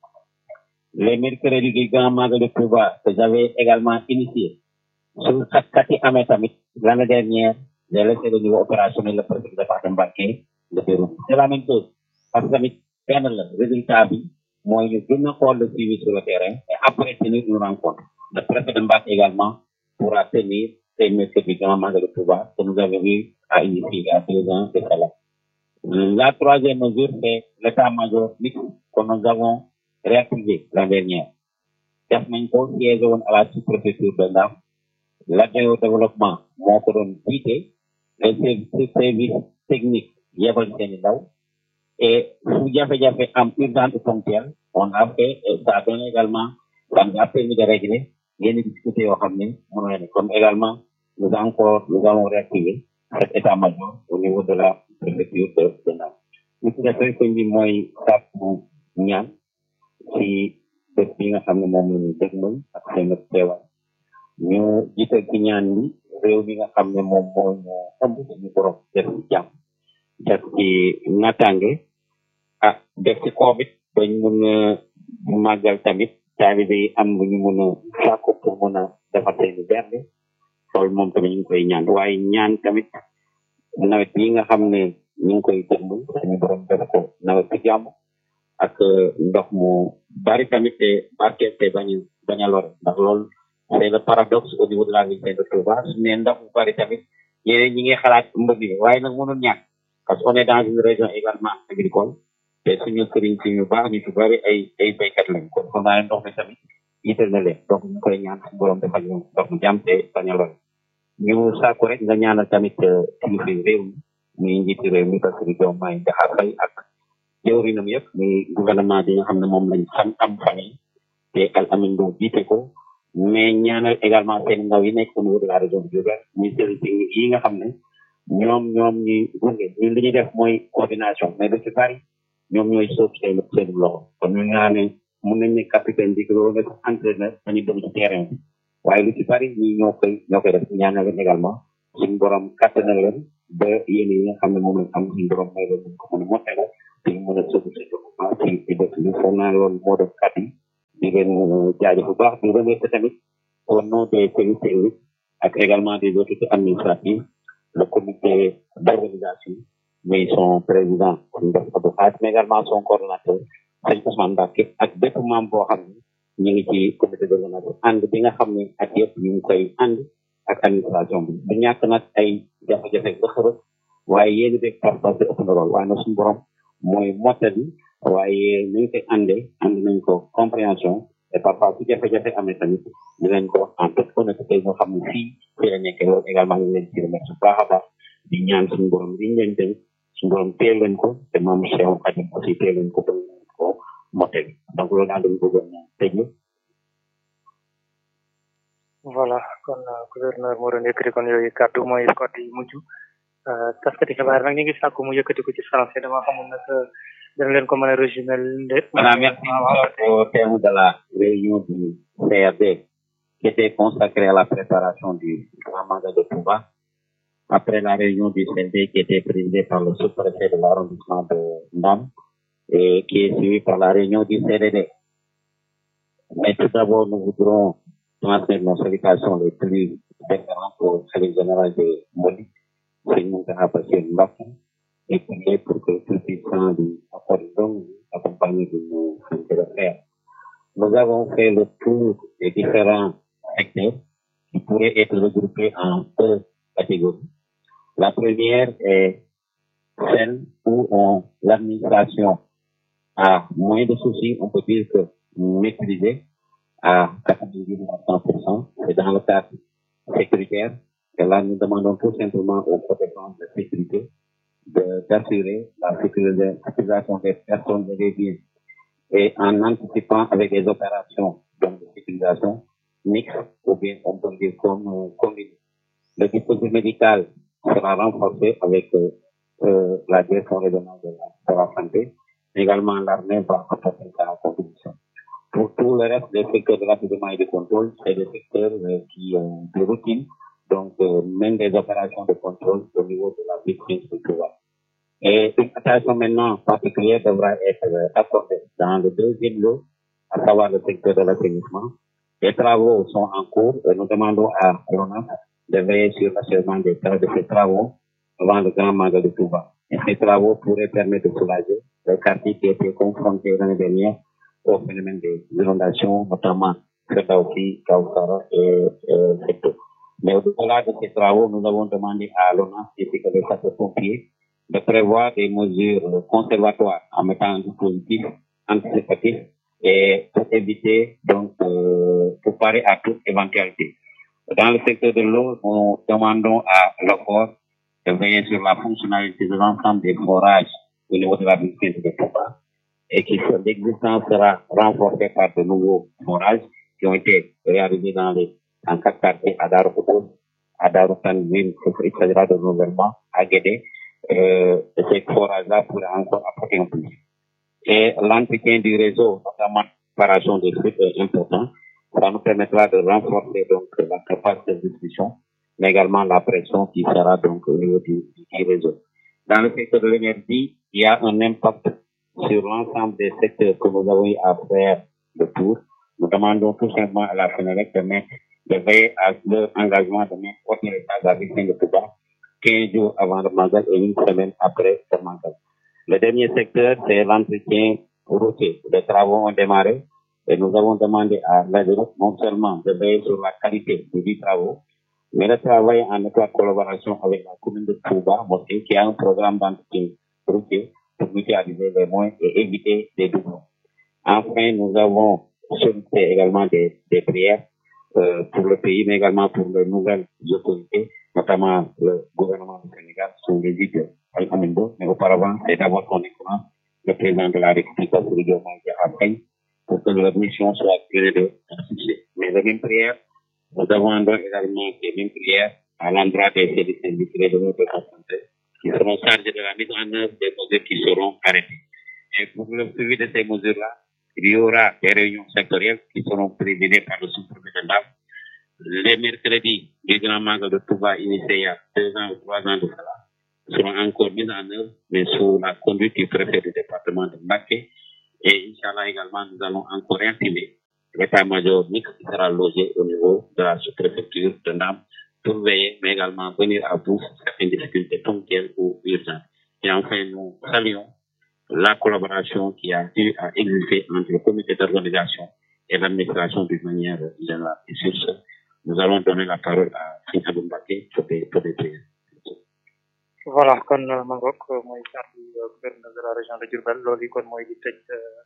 les mercredis du Grand Magal de Touba que j'avais également initié su xat-xat yi amee tamit l'année dernière j'ai laissé le niveau opérationnel le préfet du département Mbacké de déroule c'est la même chose parce que tamit benn la résultat bi mooy ñu gën a xool le suivi sur le terrain et après tenir une rencontre le préfet de Mbacké également pourra tenir ces mercredis Grand Magal de Touba que nous avons eu à initier il y a deux ans de cela la troisième mesure c'est l'état-major mixte que nous avons réactivé l'année dernière def nañ ko siège woon à la sous-préfecture de Ndam l'adjoint au développement moo ko doon jiite les services techniques yebal seeni ndaw et fu jafe-jafe am urgence ponctuelle on a fait et ça a donné également ça nous a permis de régler yenn difficultés yoo xam ne mënu leen comme également nous encore nous allons réactiver cet état-major au niveau de la préfecture de de Ndam li ci def rek sëñ bi mooy sàkku ñaan ci bés bi nga xam ne moom la ñu dégmal ak seen teewaay ñu jiital ci ñaan bi réew mi nga xam ne moom moo ñu ëmb suñu borom def ci jàmm def ci nattaange ah def ci covid bañ mun a màggal tamit taalibe yi am bu ñu mun a sàkku pour mun a defar seeni berde loolu moom tamit ñu ngi koy ñaan waaye ñaan tamit nawet yi nga xam ne ñu ngi koy déglu suñu borom def ko nawet ci jàmm ak ndox mu bari tamit te barkeel te bañ bañ a lore ndax loolu c'est le paradoxe au niveau de la ville de Touba su ne ndox bu bari tamit ñeneen ñi ngi xalaat mbëgg mi waaye nag mënul ñàkk parce qu'on est dans une région également agricole te suñu sëriñ si ñu baax ñu ci bari ay ay béykat lañ kon xam naa ne ndox mi tamit yitteel na leen donc ñu koy ñaan suñu borom defal ñu ndox mu jàmm te bañ a lore ñu sàkku rek nga ñaanal tamit kilifa réew mi muy njiiti réew mi parce que Diomaye Diakhar Faye ak jëwrinam yëpp muy gouvernement bi nga xam ne moom lañ xam am famille te Al Amin Lo jiite ko mais ñaanal également seen ndaw yi nekk au niveau de la région de Diourbel muy service technique yi nga xam ne ñoom ñoom ñuy gunge ñun li ñuy def mooy coordination mais lu ci bari ñoom ñooy sóob seen seen loxo kon ñu ñaane mun nañ ne capitaine bi loolu nekk entraîneur dañuy dem ci terrain bi waaye lu ci bari ñi ñoo koy ñoo koy def ñaanal leen également suñu borom kattanal leen ba yéen yi nga xam ne moom lañ am suñu borom may leen ñu ko mën a mottale te ñu mën a sóob seen développement ci ci dëkk bi foog naa loolu moo doon kat yi di leen jaajëf bu baax di remercier tamit au nom des services techniques ak également des autorités administratives le comité d'organisation mais son président Ndef Abdou Khadre mais également son coordonnateur sëñ Ousmane Mbacke ak bépp membre boo xam ne ñu ngi ci comité d'organisation ànd bi nga xam ne ak yëpp ñu ngi koy ànd ak administration bi du ñàkk nag ay jafe-jafe ba xërëb waaye yéen beeg pas-pas bi ëpp na lool waaye nag suñu borom mooy mottali waaye ni ñu koy àndee ànd nañ ko compréhension et parfois su jafe-jafe amee tamit dinañ ko wax en toute honnêteté ñoo xam ne fii fii la nekkee loolu également ñu leen ci remercier bu baax a baax di ñaan suñu borom liñ leen dénk suñu borom teel leen ko te moom Cheikh Khadim aussi teel leen ko ba ko mottali donc loolu daal dañu bëggoon tëj voilà kon gouverneur moo doon yëkkati kon yooyu kàddu mooy kàddu yu mujj taskati xibaar nag ñu ngi sàkku mu yëkkati ko ci français dama xamul nag dana leen ko mën a résumer lépp. Voilà, merci au terme de la réunion du CRD qui était consacrée à la préparation du grand mandat de Touba. Après la réunion du CRD qui était présidée par le sous-préfet de l'arrondissement de Ndam et qui est suivie par la réunion du CRD. Mais tout d'abord, nous voudrons transmettre nos salutations les plus différentes au service général de Moli, c'est nous qui avons passé une et prier pour que tout puissant lui accorde donc accompagné de nos santé de faire. Nous avons fait le tour des différents secteurs qui pourraient être regroupés en deux catégories. La première est celle où on, l'administration a moins de soucis, on peut dire que maîtrisé à 90%, c'est dans le cadre sécuritaire. Et là, nous demandons tout simplement aux protecteurs de sécurité d'assurer la sécurisation des personnes et des biens et en anticipant avec des opérations donc, de sécurisation mixtes ou bien on peut dire comme euh, combinées. Le dispositif médical sera renforcé avec euh, euh, la direction régionale de la, de la santé. Également, l'armée va apporter sa contribution. Pour tout le reste des secteurs de l'approvisionnement et de contrôle, c'est des secteurs qui ont de routine donc euh, même des opérations de contrôle au niveau de la vitrine structurelle. Et une attention maintenant particulière devra être euh, accordée dans le deuxième lot, à savoir le secteur de l'assainissement. Les travaux sont en cours et nous demandons à l'ONAS de veiller sur l'achèvement des de ces travaux avant le grand mandat de Touba. Et ces travaux pourraient permettre de soulager les quartiers qui étaient confrontés l'année dernière au phénomène des inondations, notamment Ferdaofi, Kaoussara et euh, Secteur. Mais au-delà de ces travaux, nous avons demandé à l'ONAS et que les sapeurs-pompiers de prévoir des mesures conservatoires en mettant un dispositif anticipatif et pour éviter, donc, euh, pour parer à toute éventualité. Dans le secteur de l'eau, nous demandons à l'OFOR de veiller sur la fonctionnalité de l'ensemble des forages au niveau de la ville de Touba et que l'existence sera renforcée par de nouveaux forages qui ont été réalisés dans les en quatre quartiers à Daroukoutou, à Daroukan, il s'agira de renouvellement, à Guédé. Euh, ces forages-là pourraient encore apporter un plus. Et l'entretien du réseau, notamment préparation des flux est important. Ça nous permettra de renforcer donc la capacité de distribution, mais également la pression qui sera donc au niveau du, du réseau. Dans le secteur de l'énergie, il y a un impact sur l'ensemble des secteurs que nous avons eu à faire le tour. Nous demandons tout simplement à la FENELEC de mettre de veiller à leur engagement de mettre au état de la victime de Touba 15 jours avant le mandat et une semaine après le mandat. Le dernier secteur, c'est l'entretien routier. Les travaux ont démarré et nous avons demandé à l'ADEROP non seulement de veiller sur la qualité des travaux, mais de travailler en étroite collaboration avec la commune de Touba, Mosquée, qui a un programme d'entretien routier pour mutualiser les moyens et éviter des doublons. Enfin, nous avons sollicité également des, des prières euh, pour le pays, mais également pour les nouvelles autorités, notamment le gouvernement du Sénégal sous l'égide de Al-Amindo. Mais auparavant, c'est d'abord qu'on écoute le président de la République, Bassirou Diomaye Diakhar Faye, pour que leur mission soit assurée de succès. Mais les mêmes prières, nous demandons également les mêmes prières à l'endroit des services industriels de notre santé qui seront chargés de la mise en œuvre des mesures qui seront arrêtées. Et pour le suivi de ces mesures-là, il y aura des réunions sectorielles qui seront présidées par le sous-préfet de l'AF. Les mercredis du Grand Magal de Touba initié il y a deux ans ou trois ans de cela seront encore mises en œuvre, mais sous la conduite du préfet du département de Mbaké. Et Inch'Allah également, nous allons encore réactiver l'état-major mixte qui sera logé au niveau de la sous-préfecture de Ndam pour veiller, mais également venir à bout certaines difficultés ponctuelles ou urgentes. Et enfin, nous saluons la collaboration qui a eu à exister entre le comité d'organisation et l'administration d'une manière générale. Et sur ce, nous allons donner la parole à Sina Mbake pour des, pour des prières. voilà kon ma ngoog mooy kàddu gouverneur de la région de Diourbel loolu kon mooy di tëj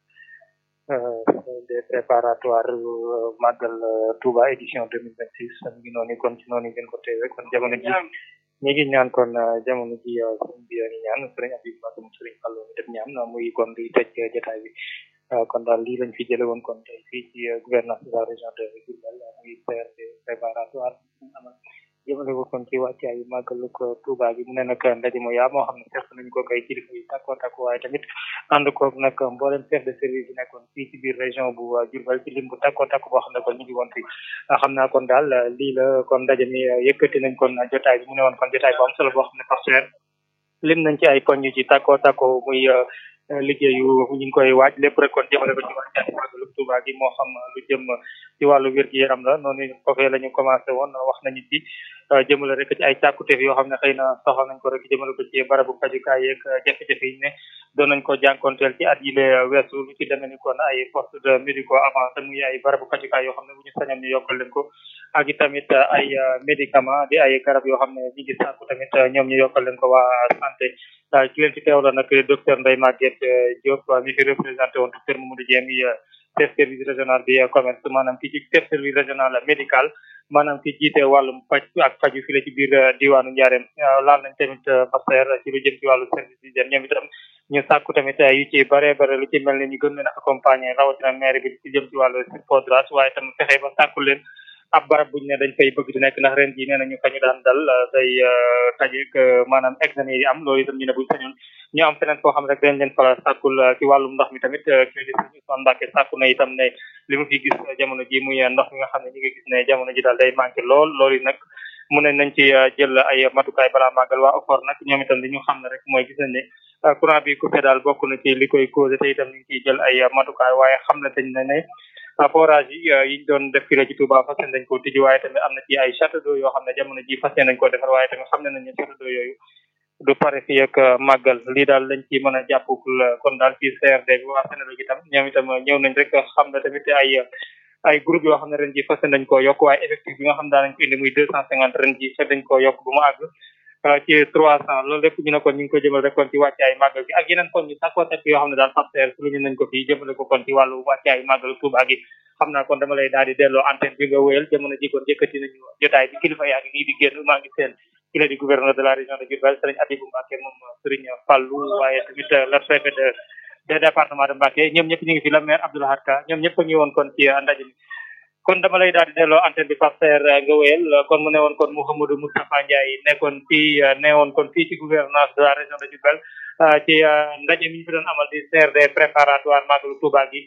des préparatoires màggal Touba édition 2026 mi ngi noonu kon ci noonu ngeen ko teewee kon jamono ji ñi ngi ñaan kon jamono ji sëñ bi ni ñaan sëriñ Abib Mbacke mu sëriñ Fallu mi def ñaan muy kon di tëj jotaay bi kon daal lii lañ fi jële woon kon tey fii ci gouvernance de la région de Diourbel muy CRD préparatoire amal jëmale ko kon ci wàccaay yu màggalu ko Touba gi mu ne nag ndaje mo yaa moo xam ne seq nañ ko kay kilifa yu takko takko waaye tamit ànd koog nag mboolem chef de service yi nekkoon fii ci biir région bu Diourbel ci lim bu takko takko boo xam ne kon ñu ngi woon fi xam naa kon daal lii la kon ndaje mi yëkkati nañ kon jotaay bi mu ne woon kon jotaay bu am solo boo xam ne partenaire lim nañ ci ay poñ yu ci takko takko muy liggéeyu ñu ngi koy waaj lépp rek kon jëmale ko ci wàccaay màggalu Touba gi moo xam lu jëm ci wàllu wér gi yaram la noonu foofee la ñu commencé woon wax nañu ci jëmale rek ci ay càkkuteef yoo xam ne xëy na soxla nañ ko rek jëmale ko ci barabu fajukaay yeeg jafe-jafe yi ne doon nañ ko jànkonteel ci at yi le weesu lu ci demee ni kon ay poste de médico avancé muy ay barabu fajukaay yoo xam ne bu ñu sañoon ñu yokkal leen ko ak i tamit ay médicament di ay garab yoo xam ne ñi ngi sàkku tamit ñoom ñu yokkal leen ko waa santé ki leen ci teewla nag docteur Ndeye Maguette Diop mi fi représenté woon docteur Mamadou Dieng mi chef service régional bi commerce maanaam ki ci chef service régional médical maanaam ki jiite wàllum faj ak faju fi la ci biir diwaanu Njaareem laal nañ tamit pasteur ci lu jëm ci wàllu service d'hygiène ñoom itam ñu sàkku tamit yu ci bare bare lu ci mel ne ñu gën leen a accompagner rawatina maire bi ci jëm ci wàllu podras waaye tam fexe ba sàkku leen ab barab buñ ne dañ fay bëgg di nekk ndax ren ji nee nañu kañu daan dal day tajeek maanaam examen yi am loolu itam ñu ne buñ sañoon ñu am feneen foo xam rek dañ leen fa sàkkul ci wàllum ndox mi tamit kii di Ousmane Mbacke sàkku na itam ne li mu fi gis jamono ji muy ndox mi nga xam ne ñi ngi gis ne jamono ji daal day manqué lool loolu nag mu ne nañ ci jël ay matukaay balaa màggal waa OFOR nag ñoom itam li ñu xam ne rek mooy gis nañ ne courant bi coupé daal bokk na ci li koy causé te itam ñu ngi ciy jël ay matukaay waaye xam ne dañ ne ne forage yi yiñ doon def fii la ci Touba fas nañ ko tijji waaye tamit am na ci ay château d'eau yoo xam ne jamono ji fas nañ ko defar waaye tamit xam ne nañ ne château d'eau yooyu du pare fii ak màggal lii daal lañ ci mën a jàppul kon daal ci CRD bi waa Sénégal itam ñoom itam ñëw nañ rek xam ne tamit ay ay groupe yoo xam ne ren ji fas nañ ko yokk waaye effectif bi nga xam daanañ ko indi muy deux cent cinquante ren ji fekk dañ ko yokk bu mu àgg ci trois cent loolu lépp ñu ne kon ñu ngi ko jëmal rek kon ci wàccaay màggal gi ak yeneen kon ñu sakkoo tekk yoo xam ne daal partenaire su ñu nañ ko fii jëmale ko kon ci wàllu wàccaay màggal Touba gi xam naa kon dama lay daal di delloo antenne bi nga wéyal jamono ji kon yëkkati nañu jotaay bi kilifa yaa ngi nii di génn maa ngi seen ki la di gouverneur de la région de Diourbel Serigne Abibou Mbacké moom Serigne Fallou waaye tamit le préfet de de département de Mbacké ñoom ñëpp ñu ngi fi la maire Abdou Lahad Ka ñoom ñëpp a ngi woon kon ci ndaje mi kon dama lay daal di delloo antenne bi pasteur nga wéyal kon mu ne woon kon Mouhamadou Moustapha Ndiaye nekkoon fii ne woon kon fii ci gouvernance de la région de Diourbel ci ndaje mi ñu fi doon amal di CRD préparatoire Magalu Touba gi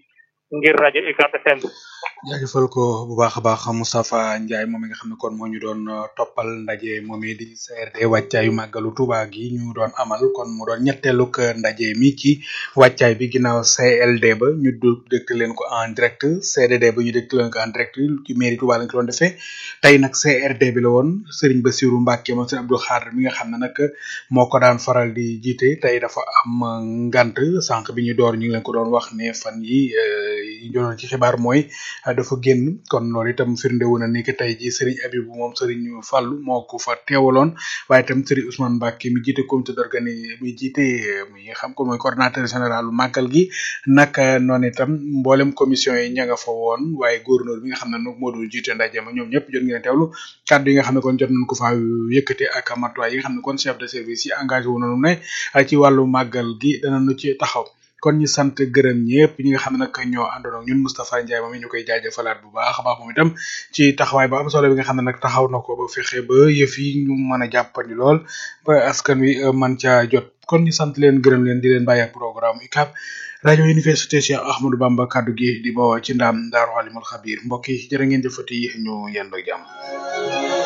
ngir rajo UCAB FM. jaajëfal ko bu baax a baax Moustapha Ndiaye moom mi nga xam ne kon moo ñu doon toppal ndaje moom di CRD wàccaayu màggalu Touba gi ñu doon amal kon mu doon ñetteelug ndaje mi ci wàccaay bi ginnaaw CLD ba ñu du dëkk leen ko en direct CDD ba ñu dëkk leen ko en direct ci mairie Touba lañ ko doon defee tey nag CRD bi la woon Serigne Bassirou Mbacke moom Serigne Abdou Khadre mi nga xam ne nag moo ko daan faral di jiite tey dafa am ngant sànq bi ñu door ñu ngi leen ko doon wax ne fan yi yi ñu doon ci xibaar mooy dafa génn kon loolu itam firnde wu na ni que tey jii Serigne Abibou moom Serigne Fallou moo ko fa teewaloon waaye itam Serigne Ousmane Mbacke mi jiite comité d'organi mi jiite mi nga xam ko mooy coordonnateur général màggal gi naka noonu itam mboolem commission yi ña nga fa woon waaye gouverneur bi nga xam ne nag moo doon jiite ndaje ma ñoom ñëpp jot ngeen teewlu kàddu yi nga xam ne kon jot nañ ko faa yëkkati ak matuwaay yi nga xam ne kon chef de service yi engagé wu nañu ne ci wàllu màggal gi danañu ci taxaw kon ñu sant gërëm ñëpp ñi nga xam ne nag ñoo àndoon ak ñun Moustapha Ndiaye moom ñu koy jaajëfalaat bu baax a baax moom itam ci taxawaay ba am solo bi nga xam ne nag taxaw na ko ba fexe ba yëf yi ñu mën a jàppandi lool ba askan wi man caa jot kon ñu sant leen gërëm leen di leen bàyyi ak programme UCAB rajo université Cheikh Ahmadou Bamba kaddu gi di bawoo ci ndaam Daaru Alimul Xabir mbokk yi jërë ngeen jëfati ñu yendoo jàmm